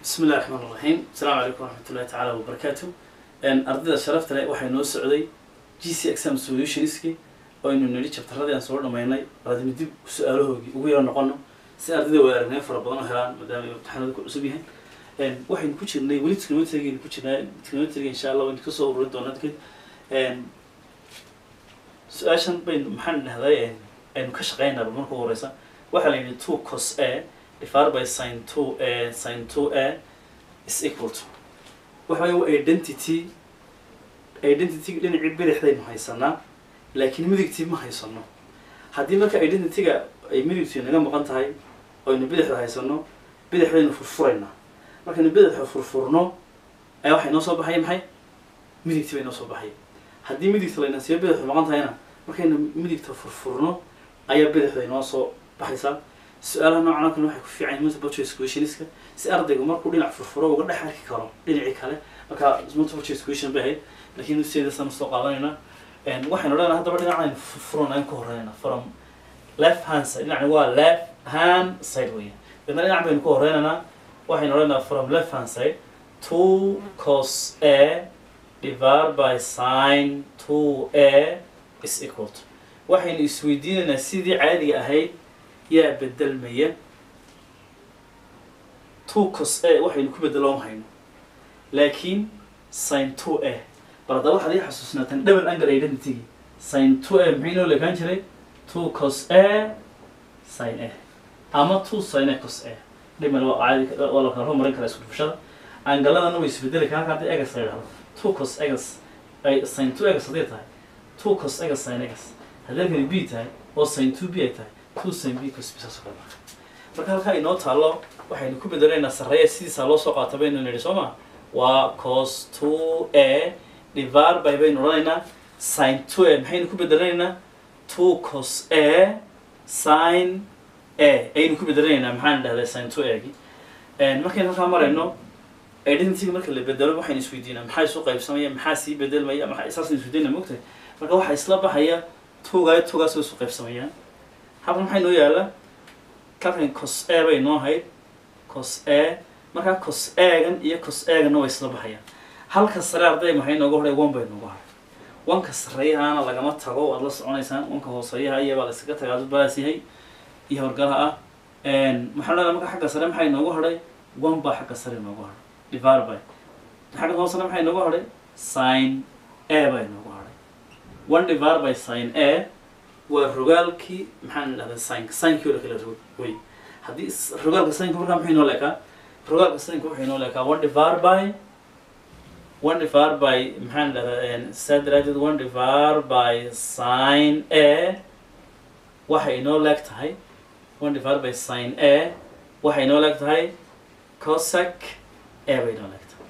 bismi illahi raxmaan raxiim asalaamu calaykum waraxmat ullahi tacaala wabarakaatu ardayda sharafta leh waxay noo socday g c exam solutionski oo aynu nidhi jabtaradii aan soo dhamaynay baadimi dib su-aalahoogii ugu yaro noqono si ardayda waa aragnay fara badan oo helaan maadaama ay imtixaanada ku cusub yahay waxaynu ku jirnay weli trigonometriga ku jirnaa trigonometriga insha allah waynu kasoo ururin doonaa dadkeed su-aashan baynu maxaan dhahday aynu ka shaqeynaaba marka ugu horeysa waxaa la yidhi two cos a divided by sin two a sin two a is equal to waxa weeye identity identity dhinacii bidixdaynu haysanaa laakiin midigtii ma haysano haddii marka identityga ay midigtii naga maqan tahay oynu bidixda haysano bidixdaynu furfuraynaa markaynu bidixda furfurno ayaa waxay noo soo baxaya maxay midigtii bay noo soo baxaya haddii midigta layna siiyo bidixdu maqan tahayna markaynu midigta furfurno ayaa bidixda inoo soo baxaysaa su-aalaha noocan oo kale waxay ku fiican yihiin multiple choice questioniska si ardaygu markuu dhinac furfuro uga dhex arki karo dhinacii kale marka multiple choice question bay ahayd laakiin sideedasaan soo qaadanayna waxaynu leenahay haddaba dhinacaynu furfuron ayaan ka horreynayna from left hand side dhinacni waa left hand side weya dadna dhinac baynu ka horreynaynaa waxaynu leenahay from left hand side two cos a divided by sin two a is equal to waxaynu isweydiinaynaa sidii caadiga ahayd yaa bedelmaya two cos a waxaynu ku bedeloon hayno laakiin sin two a bal haddaba waxaad ii xasuusnaataan double angle identity sin two a maxay noo leekaan jiray two cos a sin a ama two sin a cos a dhimal waa caadi waa la kala horumarin karaa isku dhufashada angaladana way isbedeli karaa haddii egas la yidhahdo two cos egas ay sin two egas hadday tahay two cos egas sin egas haddii halkani b tahay oo sin two b ay tahay two sin b cos b saas oo kale marka halkaa inoo taalo waxaynu ku bedelaynaa sarreeya sidiisaa loo soo qaata baynu nidhi soo ma waa cos two a divided by baynu odhanaynaa sin two a maxaynu ku bedelaynaa two cos a sin a ayaynu ku bedelaynaa maxaan dhahday sin two a gi markaynu halkaa marayno identityga marka la bedelo waxaynu isweydiinaa maxaa isu qaybsamaya maxaa sii bedelmaya maxaa saasaynu isweydiinaa mogtahay marka waxaa isla baxaya tuugaayo tuugaas way isu qaybsamayaan halkan maxay noo yaala kalkan cos a bay noo hayd cos a markaa cos agan iyo cos agana way isla baxayaan halka sare arday maxay nooga hodhay one bay nooga hadhay wanka sareeyahaana lagama tago waad la soconaysaan wanka hooseeyaha iyabaa la iskaga tagaa dad baas yahay iyo horgalaha ah maxaa leedahay marka xagga sare maxay nooga hadhay one baa xagga sare nooga hadhay divided by xagga hoosena maxay nooga hadhay sin a bay nooga hadhay one divided by sin a waa rogaalkii maxaan dhahday sinka sinkii oo kala rog wey haddii rogaalka sinka markaa maxay noo leekaa rogaalka sinka waxay noo leekaa one divided by one divided by maxaan dhahdaa saa daraadeed one divided by sin a waxay inoo leeg tahay one divided by sin a waxay inoo leeg tahay cosec a bay inoo leeg tahay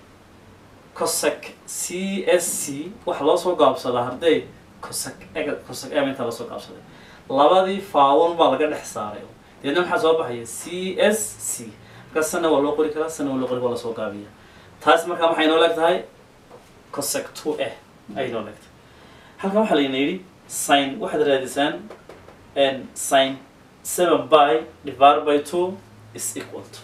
cosec c s c waxa loo soo gaabsadaa hadday cosec ega cosec a intaa lasoo gaabsaday labadii faawon baa laga dhex saaray deedna maxaa soo baxaya c s c markaa sana waa loo qori karaa sana waa loo qori waa lasoo gaabiya taas markaa waxay inoo leeg tahay cosec two a ay inoo leeg tahay halkan waxaa layna yidhi sin waxaad raadisaan sin seven by divided by two is equal to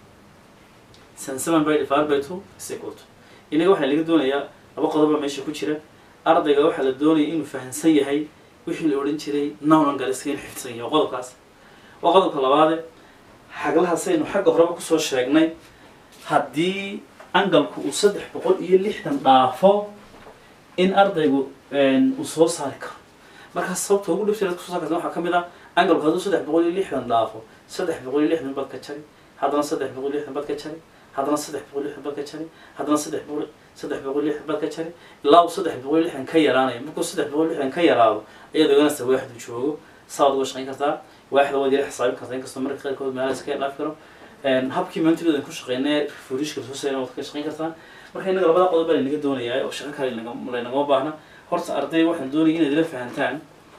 sin seven by divided by two is equal to inaga waxaa laga doonayaa laba qodoba meesha ku jira ardayga waxaa la doonaya inuu fahamsan yahay wixii la odhan jiray nown galiska inuu xifdsan yahay waa qodobkaas waa qodobka labaade xaglaha saynu xagga horeba kusoo sheegnay haddii angalku uu saddex boqol iyo lixdan dhaafo in ardaygu uu soo saari karo markaas sababta ugu dhibta kusoo saari karta waxaa ka mid ah angalku hadduu saddex boqol iyo lixdan dhaafo saddex boqol iyo lixdan bad ka jari haddana saddex boqol iyo lixdan bad ka jari haddana saddex boqol iyo lixdan bad ka jari haddana saddex boqol saddex boqol lixdan bad ka jari ilaa uu saddex boqol lixdan ka yaraanayo markuu saddex boqol lixdan ka yaraado ayaad ogaanaysa waaxdu joogo saad uga shaqayn kartaa waaxda waad yara xisaabin kartaa inkastoo marka qaarkood meelaha iska dhaafi karo habkii maantidoodan ku shaqeynay fuurishka soo sayna waad ka shaqayn kartaa marka innaga labada qodob baa laynaga doonayaa oo shaqo kale laynagama baahna horta arday waxaan doonaya inaad ila fahantaan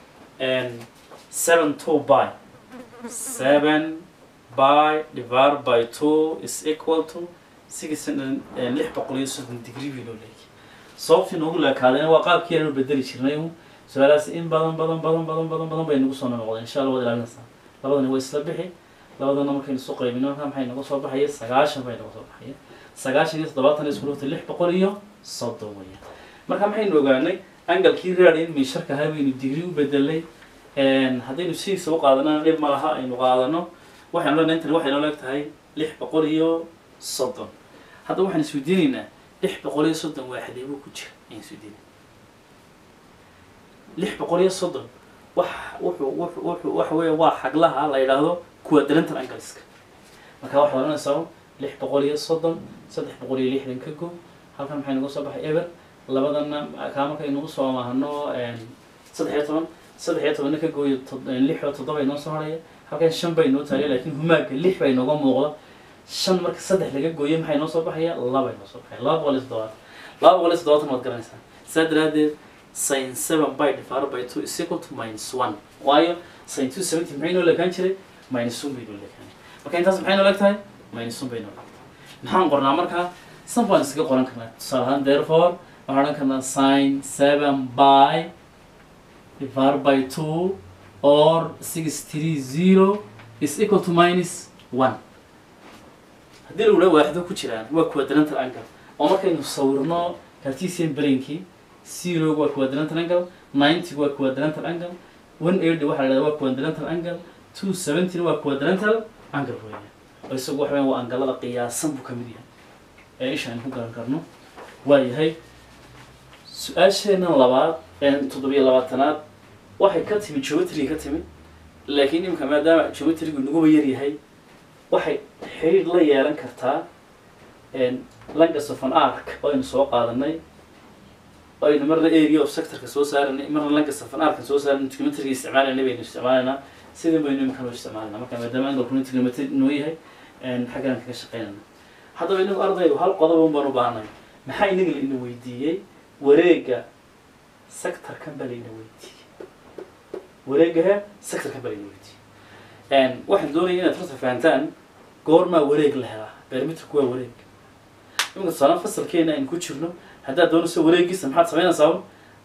seven two by seven by divided by two is equal to six lix boqol iyo soddon degree bii loo leeyahay sababtii noogu leekaadayna waa qaabkii aanu bedeli jirnay un su-aalahaas in badan badan badan badan badan badan bay nagu soo noqdeen insha allah waad ilaalinaysaa labadani way isla bixi labadana markaynu isu qaybino markaa maxay naga soo baxaya sagaashan bay naga soo baxaya sagaashan iyo toddobaatan isku dhuftay lix boqol iyo soddon weeyaan marka maxaynu ogaanay angalkii radian miisharka ahaa baynu digri u bedelay haddaynu sidiisa u qaadanana dhib ma laha aynu qaadano waxaynu leenahay intani waxay noo leeg tahay lix boqol iyo soddon hadda waxaan isweydiinaynaa lix boqol iyo soddon waaxdee buu ku jira ayaan isweydiinay lix boqol iyo soddon wax wuxuu wuxuu wuxuu waxa weeye waa xaglaha la yidhaahdo quadrantal angleska marka waxaad oranaysaa lix boqol iyo soddon saddex boqol iyo lixdan ka go halkan maxay nagu soo baxay eber labadana kaa markay nagu soo maahno saddex iyo toban saddex iyo tobanna ka gooyo lix oo toddoba inoo soo horaya halkan shan bay noo taaliya laakiin humaaga lix bay nooga muuqda shan marka saddex laga gooyo maxay noo soo baxaya laba noo soo baxaya laba boqol iyo toddobaatan laba boqol iyo toddobaatan waad garanaysaa saa daraadeed sin seven by divided by two is equal to minus one waayo sin two seventy maxay noo leekaan jiray minus one bay noo leekaan marka intaas maxay noo leeg tahay minus one bay noo leeg maxaan qornaa markaa san baan iskaga qoran karnaa tusaale ahaan therefore waxaan odhan karnaa sin seven by divided by two or six three zero is equal to minus one haddii lagu dhaha waaxdo ku jiraan waa quadrantal angle oo markaynu sawirno cartesian plane-kii zero waa quadrantal angle ninety waa quadrantal angle one eighty waxaa la dhahdaa waa quadrantal angle two seventy waa quadrantal angle weeyaan oo isagu waxa weeyaan waa angalada qiyaasan buu ka mid yahay ee isha aynu ku garan karno waa yahay su-aasheena labaad toddobiyo labaatanaad waxay ka timi geometry ka timi laakiin imika maadaama geometrygu naguba yar yahay waxay xiriir la yeelan kartaa langas of an arc oo aynu soo qaadanay oo aynu marna area of sectorka soo saaranay marna langas of an arc soo saaranay geometryga isticmaalanay baynu isticmaalaynaa sidii baynu imika noo isticmaalanaa marka maadaama angalkuna trigonometry noo yahay xaggan kaga shaqeynayna haddaba inagu ardaygu hal qodob un baan u baahnay maxaa inaga la ina weydiiyey wareega sectorkan baa la ina weydiiyey wareegahe sectorkan baa la ina weydiiyey waxaan doonaya inaad horta fahantaan goormaa wareeg la helaa perimeterku waa wareeg iminka tusaale fasalkeena aynu ku jirno haddaad doonayso wareegiisa maxaad samaynaysaa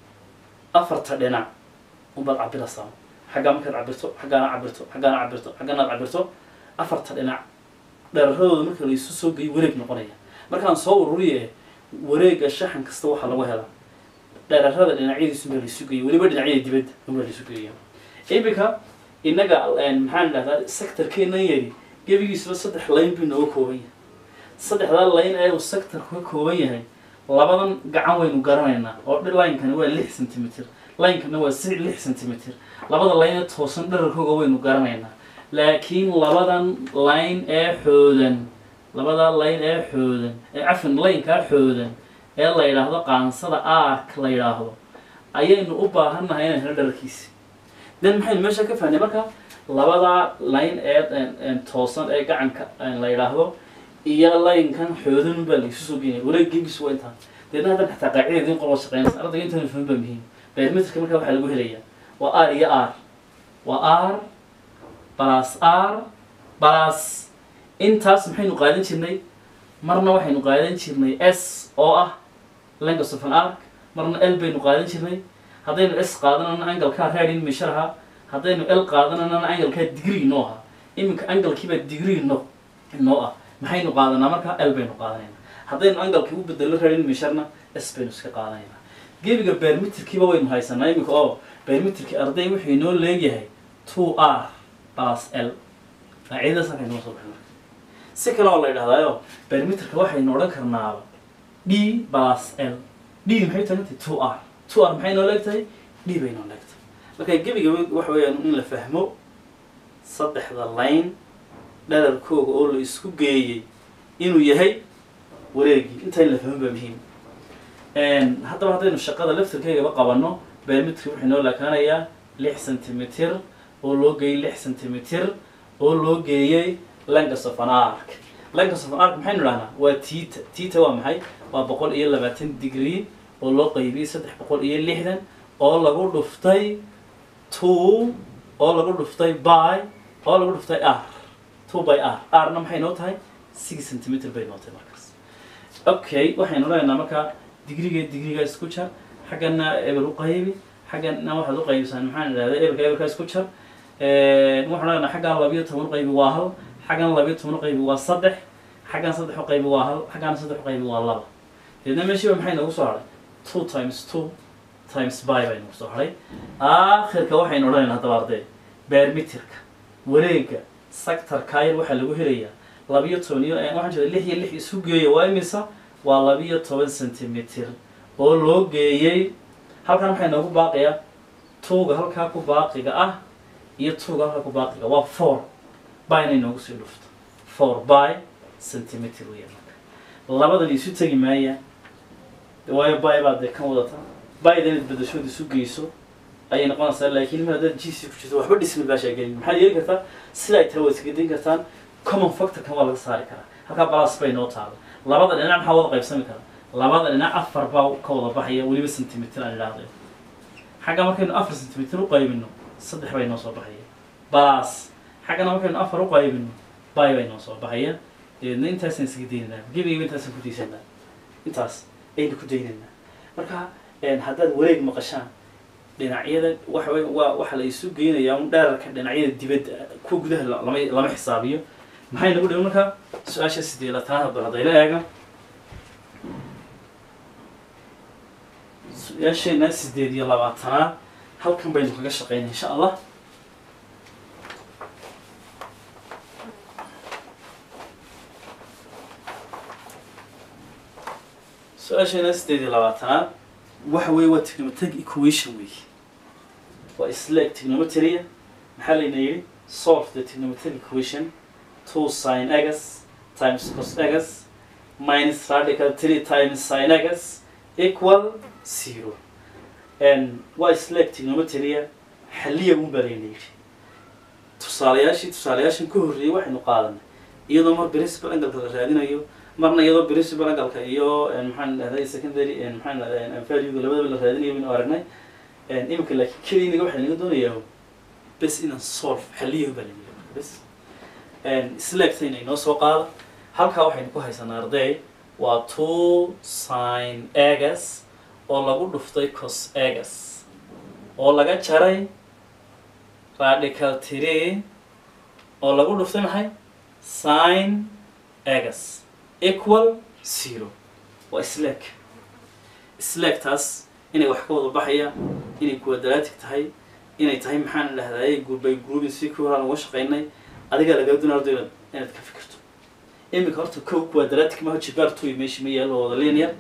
afarta dhinac unbaad cabiraysaa xaggaa markaad cabirto xaggaana cabirto xaggaana cabirto xaggaanaad cabirto afarta dhinac dheeraradooda marka la isu soo geeyo wareeg noqonaya markaan soo ururiye wareega shaxan kasta waxaa lagu helaa dheerarada dhinacyadiisu baa la isu geeyo weliba dhinacyada dibadda unbaa la isu geeya iminka innaga maxaan idhahdaa sectorkeenan yari gebigiisuba saddex layn buu nooga kooban yahay saddexdaa layn ee uu sectorku ka kooban yahay labadan gacan waynu garanaynaa oo laynkani waa lix centimeter laynkana waa si lix centimeter labada layn ee toosan dherarkooga waynu garanaynaa laakiin labadan layn ee xoodan labada layn ee xoodan ee cafan laynkaa xoodan ee la yidhaahdo qaansada ark la yidhaahdo ayaynu u baahannahay inaan helo dherarkiisi then maxaynu meesha ka fahnay marka labada layn ee toosan ee gacanka la yidhaahdo iyo laynkan xoodan baa laisu soo geenaya wareegiigisu waa intaan deedna haddan xataa qaacidada idin qolo shaqeynaysa ardayga intaanu fahmin baa muhiim perimeterka marka waxaa lagu helayaa waa r iyo r waa r plus r plus intaas maxaynu qaadan jirnay marna waxaynu qaadan jirnay s oo ah langus of an arc marna l baynu qaadan jirnay haddaynu s qaadanana angalkaa raadin meeshar ahaa haddaynu l qaadanana angalkaa degree noo ahaa iminka angalkiibaa degree no noo ah maxaynu qaadanaa markaa l baynu qaadanaynaa haddaynu angalkii u bedelo raadin meesharna s baynu iska qaadanaynaa gebiga bermeterkiiba waynu haysanaa iminka oo bermeterkii arday wuxuu inoo leegyahay two r plus l qaacidadaas halkay noo soo baxay marka si kale oo la yidhahdaayo bermeterka waxaynu odhan karnaaba d plus l d maxay tahay two r two r maxay noo leegtahay d bay noo leegtahay marka gebiga waxa weeyaan in la fahmo saddexda layn dherarkooga oo la isku geeyey inuu yahay wareegii intaa in la fahmo baa muhiim haddaba haddaynu shaqada laftirkeygaba qabanno bermeterki wuxuu noo laakaanayaa lix centimeter oo loo geeyey lix centimeter oo loo geeyey langus of an arc langus of an arc maxaynu idhahnaa waa tita tita waa maxay waa boqol iyo labaatan degree oo loo qaybiyey saddex boqol iyo lixdan oo lagu dhuftay two oo lagu dhuftay by oo lagu dhuftay r two by r rna maxay noo tahay six centimeter bay noo tahay markaas okay waxaynu leenaha markaa digriga digriga isku jar xaggana eber u qaybi xaggana waxaad u qaybisaan maxaan idhahda eberka eberka isku jar waxaan leenaha xaggaa labiyo toban u qaybi waa hal xaggana labiyo toban u qaybi waa saddex xaggan saddex u qaybi waa hal xaggana saddex u qaybi waa laba deedna meeshiiba maxay noogu soo hadhay two times two times by bay noogu soo hadhay aakhirka waxaynu odhanaynaa haddaba arday beermitirka wareega sectorka yar waxaa lagu helayaa labiyo toban iyo waxaan jeeda lix iyo lix isu geeya waa imisa waa labiyo toban centimeter oo loo geeyey halkan waxay noogu baaqayaa tuuga halkaa ku baaqiga ah iyo tuuga halkaa ku baaqiga waa four by inay noogu sii dhufto four by centimeter weeyaan marka labadan isu tegi maayaan de waayo by baad dee kan wadata byda inaad bedashood isu geyso ayay noqonaysaa laakiin mar haddaad gc ku jirto waxba dhismi baashaa gelin maxaad yeeli kartaa sida ay tahay waad isgedin kartaan common factorkan waa laga saari karaa halkaa balas bay noo taalo labada dhinac maxaa wada qaybsami karaa labada dhinac afar baa ka wada baxaya weliba centimeter aan idhaahday xagga markaynu afar centimeter u qaybino saddex bay noo soo baxaya balas xaggana markaynu afar u qaybino bay bay noo soo baxaya dabeedna intaasaan isga daynaynaa gebigiiba intaasaan ku daysanaa intaas aynu ku daynaynaa marka haddaad wareeg maqashaan dhinacyada waxa wey waa waxa la isu geynayaa un dheerarka dhinacyada dibadda kuwa gudaha lama lama xisaabiyo maxay nagu dhiman marka su-aasha sideelatanaad hadda haddayla eega su-aasheena sideed iyo labaatanaad halkan baynu kaga shaqeynay insha allah su-aasheena sideed iyo labaatanaad waxa weeye waa trigonometric equation wey waa isleeg trigonometria maxaa layna yidhi solve the trigonometric equation two sin x times cos x minus radical three times sin x equal zero and waa isleeg trigonometria xaliya un baa layna yidhi tusaalayaashii tusaalayaashan ka horreeyey waxaynu qaadanay iyadoo mar principal angalka la raadinayo marna iyadoo principal angalka iyo maxaan dhahday secondary maxaan dhahday valuega labadaba la raadinayo baynu aragnay iminka laakiin keliinaga waxaa laga doonayaa bes inaan solve xaliyahu baa laga bes isleegta inay noo soo qaado halkaa waxaynu ku haysanaa arday waa two sin egas oo lagu dhuftay cos egas oo laga jaray radical three oo lagu dhuftay maxay sin egas equal zero waa isleeg isleegtaas inay wax ka wada baxayaan inay quadratic tahay inay tahay maxaan dhahdaye by grouping si ku horaan uga shaqaynay adigaa lagaa doonaa ardo inaad inaad ka fikirto iminka horta kow quadratic maha jibaar two meesha ma yaalo wada linear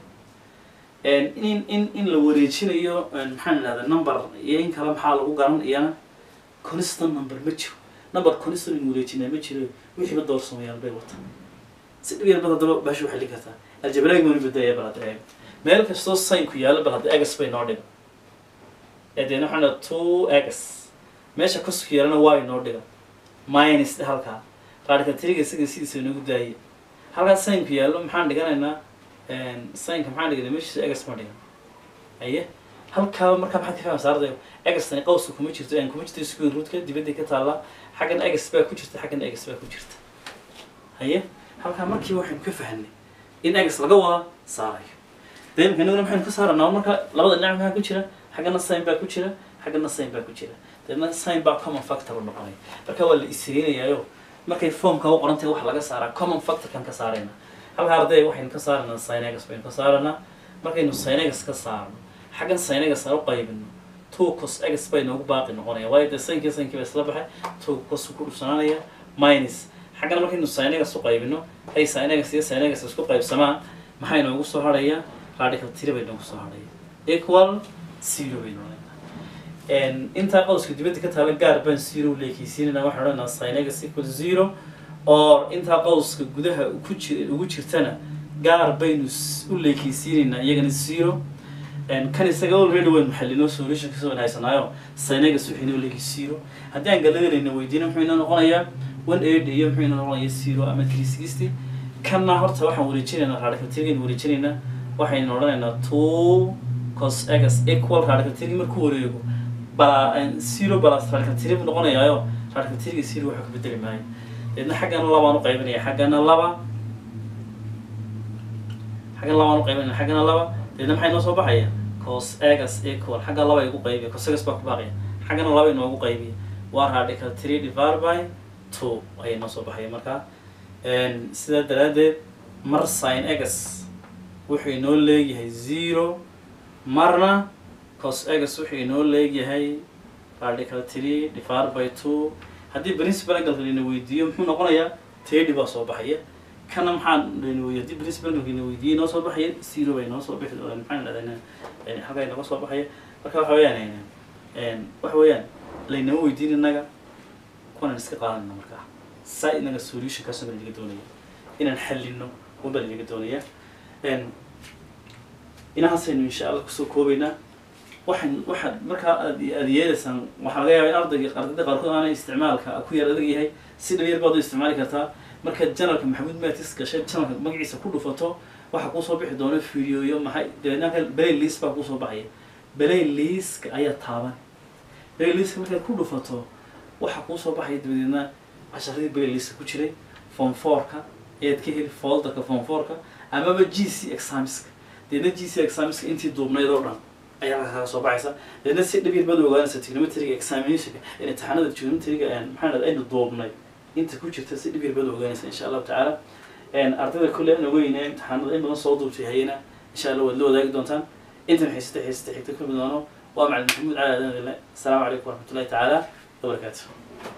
in in in la wareejinayo maxaan dhahdaa number iyo in kale maxaa lagu garan iyana constant number ma jiro number constant in wareejinaa ma jiro wixiiba doorsamayaan bay wataan si dhib yar bad haddaba baasha waxay lin kartaa aljabraag banu badaya bal hadda eeg meel kastoo signku yaalo bal hadda egas bay noo dhigan ee deena waxaan dhaha two egas meesha cosku yaalana waa inoo dhigan minus dhe halkaa radical triga isaga sidiisa inoogu daayay halkaa signku yaallo maxaan dhiganaynaa signka maxaan dhiganay meeshiisa egas ma dhigan aye halkaaba markaa maxaad ka fahmaysa ardayo egastani qawska kuma jirto aan kuma jirto square rootka dibadday ka taallaa xaggan egas baa ku jirta xaggan egas baa ku jirta haye halkaa markiiba waxaynu ka fahanay in egas laga wada saarayo dee imika inaguna maxaynu ka saaranaa marka labada dhinac maxaa ku jira xaggana sign baa ku jira xaggana sign baa ku jira deedna sign baa common factor u noqonaya marka waa la isriinayaayo markay formka u qorantahay waxa laga saaraa common factorkan ka saarayna halka arday waxaynu ka saaranaa synegas baynu ka saaranaa markaynu synegas ka saarno xaggan synegas aan u qaybino two cos egas bay noogu baaqi noqonaya waayo dee sinkii sinkii ba isla baxay two cos ku dhufsanaanaya minus xaggana markaynu synegas u qaybino hay synegas iyo synegas isku qaybsamaan maxay noogu soo harhaya radical three bay noogu soo harhaya equal zero bay noqonayna intaa qowska dibadda ka taala gaar baan zero leekeysiinana waxaan odhanaa synegas equal zero oo intaa qowska gudaha ku jir ugu jirtana gaar baynu u leekeysiinaynaa iyagana zero kan isaga already waynu xalinoo solution kasoo wanhaysanaayo synegas wuxuu inoo leegi zero haddii aan galadanayna weydiina muxuu inoo noqonayaa one eighty iyo muxuu inoo noqonayaa zero ama three sixty kanna horta waxaan wareejinaynaa radical three wareejinaynaa waxaynu odhanaynaa two cos egas equal radical three markuu wareego bala zero balas radical three buu noqonayaayo radical three zero waxa ka bedeli maayo deedna xaggana labaan u qaybinaya xaggana laba xaggana labaan u qaybinaya xaggana laba deedna maxay noo soo baxaya cos egas equal xagga laba igu qaybiya cos egas baa ku baaqaya xaggana laba inoogu qaybiya waa radical three divided by two ayay noo soo baxaya markaa sidaa daraaddeed mar sin egas wuxuu inoo leeyahay zero marna cos egas wuxuu inoo leeyahay radical three divided by two haddii principal angle lina weydiiyo muxuu noqonayaa tedi baa soo baxaya kana maxaan lina weydiyo haddii principal angle lina weydiiyo inoo soo baxaya zero bay inoo soo bixi maxaan dhahdaa halkaa inooga soo baxaya marka waxa weeyaan waxa weeyaan laynama weydiin innaga kuwanaan iska qaadanayna markaa saa inaga solutionkaas baa laga doonaya inaan xallino unbaa laga doonaya inahaasaynu insha allah kusoo koobaynaa waxaan waxaad markaa aad aad yeelaysaan waxaa laga yaabaa in ardayga ardayda qaarkood aanay isticmaalka ku yar adag yahay si dhalinyar baad u isticmaali kartaa markaad janalka maxamuud matis gashay janalka magaciisa ku dhufato waxaa kuusoo bixi doona videoyo maxay dabeednaka belay liis baa kuusoo baxaya belay liiska ayaa taaban belay liiska markaad ku dhufato waxaa kuusoo baxaya dabadeedna casharadii belay liiska ku jiray form fourka ayaad ka heli folderka form fourka amaba g c examiska deedna g c examiska intii duubnayd oo dhan ayaa kaga soo baxaysa deedna si dhib yar baad ogaanaysa trigonometriga examinationka in imtixaanada trigonometriga maxaa dhahda aynu duubnay inta ku jirta si dhib yar baad ogaanaysa insha allahu tacaala ardayda kulle aan ogeyne imtixaanada in badan soo duubtay hayena insha allah waad la wadaagi doontaan intan xiisata xiisata xigta kulmi doono waa macalin maxamuud cali aadan dile asalaamu calaykum waraxmatullahi tacaala wabarakaatu